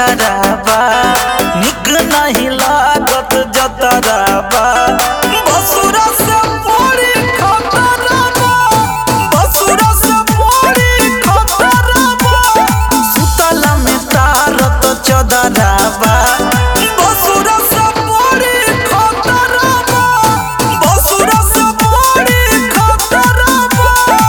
झगड़ाबा निक नहीं लागत जतराबा बसुरा से बड़ी खतराबा बसुरा से बड़ी खतराबा सुतला में तारत चदराबा बसुरा से बड़ी खतराबा बसुरा से बड़ी खतराबा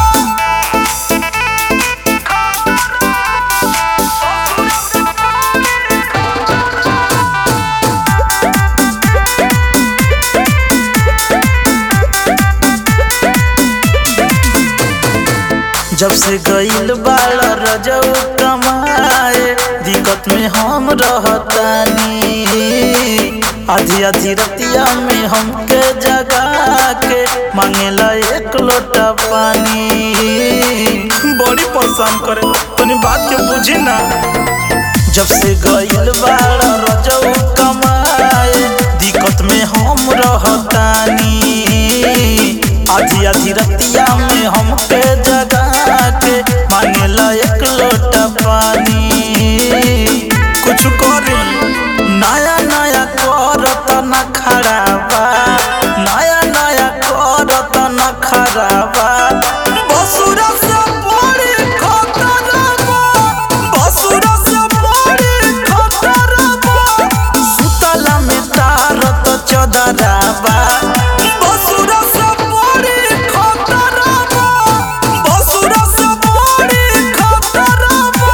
जब से गईल बाड़ रजऊ कमाए दिक्कत में हम रहतानी आधी आधी रतिया में हमके जगा के मांगेला एक लोटा पानी बड़ी परेशान करे तनी बात के बुझी ना जब से गईल बाड़ रजऊ कमाए दिक्कत में हम रहतानी आधी आधी रतिया में हमके जगा के मांगेला एक लोटा पानी कुछ करे नया नया करत न खराबा नया नया करत न खराबा बसुरा से बड़ी खतराबा बसुरा से बड़ी खतराबा सुतला में तारत चदराबा बसुरा से बड़ी खतराबा बसुरा से बड़ी खतराबा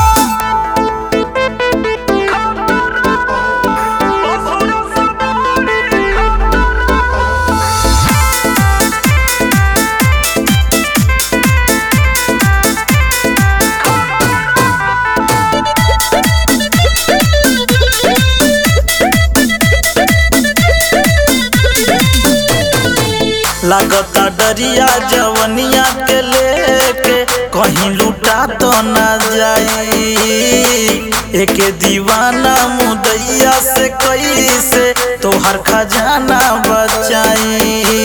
लागता डरिया जवनिया के लेके कहीं लूटा तो ना जाई एके दीवाना मुदैया से कैसे तोहर खजाना बचाई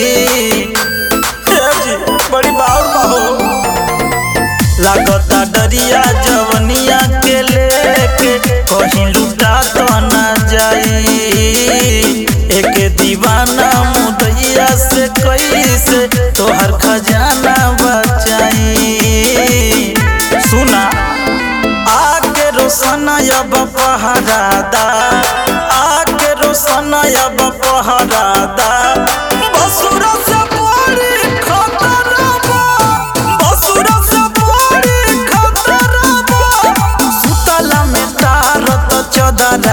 हे जी, बड़ी बाउर बाहो लागता डरिया जवनिया के लेके कहीं लूटा तो ना जाई एक दीवाना मुदैया से कैसे तोहर खजाना बचाई सुना आके रोशनया बपहरादा आके रोशनया बपहरादा बसुरा से बड़ी खतराबा बसुरा से बड़ी खतराबा सुतला में तारत चदरा